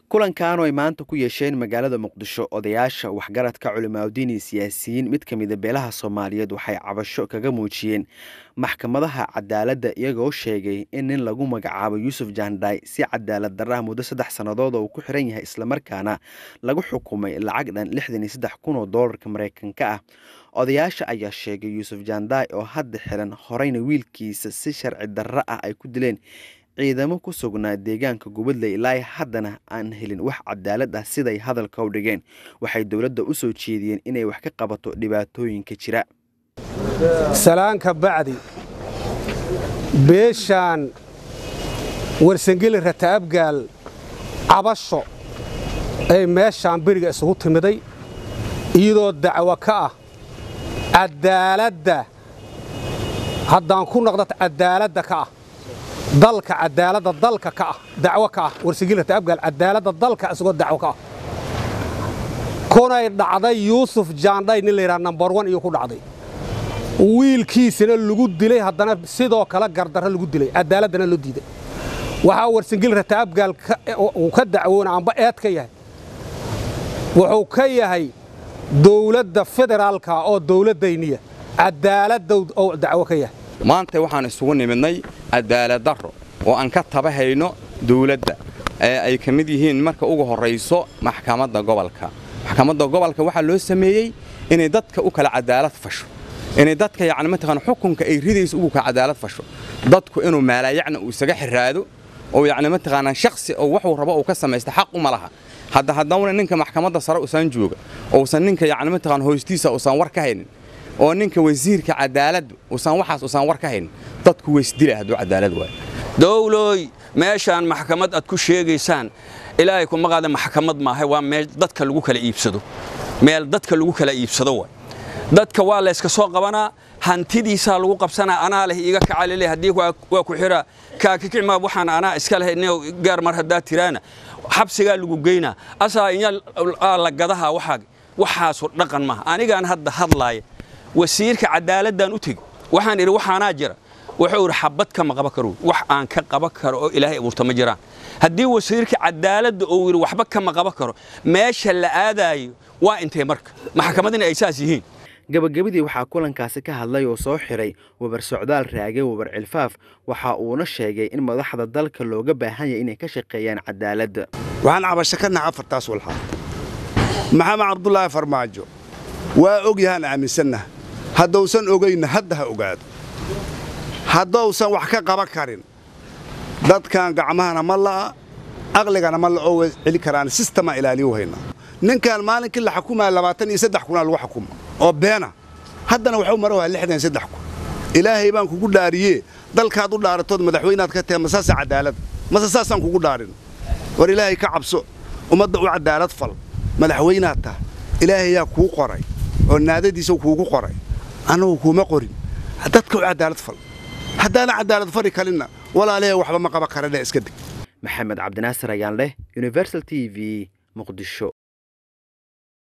kulankan oo ay maanta ku yeesheen magaalada muqdisho odayaasha waxgaradka culimaadudiin iyo siyaasiyiin mid ka mida beelaha soomaaliyeed waxay cabasho kaga muujiyeen maxkamadaha cadaaladda iyagoo sheegay in nin lagu magacaabo yuusuf jaandhaay si cadaalad darraha muddo saddex sannadood oo uu ku xiran yahay islamarkaana lagu xukumay lacag dhan lixdan iyo saddex kun oo doolarka maraykanka ah odayaasha ayaa sheegay yuusuf jaandhaay oo hadda xiran horeyna wiilkiisa si sharci darro ah ay ku dileen ciidamo ku sugnaa deegaanka gubadley ilaa haddana aan helin wax cadaalad ah siday hadalka u dhigeen waxay dowladda u soo jeediyeen inay wax ka qabato dhibaatooyinka jira salaanka bacdi beeshaan warsangeli rataabgaal cabasho ay meeshaan beriga isugu timiday iyadoo dacwo ka ah cadaaladda haddaan ku noqda cadaaladda ka ah dalka cadaaladda dalka ka ah dacwo ka ah warsangeli rataabgaal cadaaladda dalka isagoo dacwo ka ah kunay dhacday yuusuf jaandhay nin layidhaha nambar wan iyo ku dhacday wiilkiisana lagu dilay haddana sidoo kale gardarro lagu dilay cadaaladdana loo diiday waxaa warsangeli rataabgaal uu ka dacwoona amba eed ka yahay wuxuu ka yahay dowladda federaalka oo dowladdayniya cadaaladda oo dacwo ka yahay maanta waxaan isugu nimidnay cadaalad darro oo aan ka tabahayno dawladda ee ay ka mid yihiin marka ugu horrayso maxkamadda gobolka maxkamadda gobolka waxaa loo sameeyey inay dadka u kala cadaalad fasho inay dadka yacni mataqaan xukunka ay ridayso ugu kala cadaalad fasho dadku inuu maalayacna uu isaga xiraado oo yacni mataqaanaa shakhsi oo waxuu rabo uu ka samaysta xaq uma laha hadda haddawna ninka maxkamadda sare usaan jooga uusan ninka yacni mataqaan hoostiisa uusan war ka haynin oo ninka wasiirka cadaaladdu uusan waxaas uusan war ka haynin dadku weysdila hadduu cadaalad waayo dowlooy meeshaan maxkamad aad ku sheegaysaan ilaahay kuma qaada maxkamad maaha waa meel dadka lagu kala iibsado meel dadka lagu kala iibsado waay dadka waa layska soo qabanaa hantidiisaa lagu qabsanaa anaa leh iiga kacalile haddii waa ku xira kaakikicmaa waxaan anaa iska leh gaar mar haddaa tiraana xabsigaa lagu geynaa asaa inya la gadaha waxaa waxaasu dhaqan maaha anigaan hadda hadlaaya wasiirka cadaaladdan u tegi waxaan idhi waxaanaa jira wuxuu idhi xabad kama qaban karo wax aan ka qaban karo oo ilaahay abuurta ma jiraan haddii wasiirka cadaaladda uu yidhi waxba kama qaban karo meesha la aadaayo waa intay marka maxkamadina ay saas yihiin gabagabadii waxaa kulankaasi ka hadlay oo soo xiray wabar socdaal raage wabar cilfaaf waxa uuna sheegay in madaxda dalka looga baahan yahay inay ka shaqeeyaan cadaaladda waxaan cabasho ka naha afartaas walxaa maxamed cabdulaahi farmaajo waa og yahaan aaminsannaha haddausan ogayna hadda ha ogaado haddausan wax ka qaban karin dadkan gacmahana ma la'a aqligana ma la oo celi karaan sistemaa ilaaliyu haynaa ninkan maalinkii la xukumaya labaatan iyo saddex kunaa lagu xukuma oo beena haddana waxuu mara waa lixdan iyo saddex kun ilaahay baan kugu dhaariyee dalkaad u dhaaratood madaxweynaad ka tahay masaasa cadaalad mase saasaan kugu dhaarin war ilaahay ka cabso ummadda u cadaalad fal madaxweynaad tah ilaahayaa kuu qoray oo naadadiisa kuugu qoray annagu kuuma qorin dadka u cadaalad fal haddaana cadaalad fari kalinna walaalahe waxba ma qaba karane iska dig maxamed cabdinaasir ayaan leh universal t v muqdisho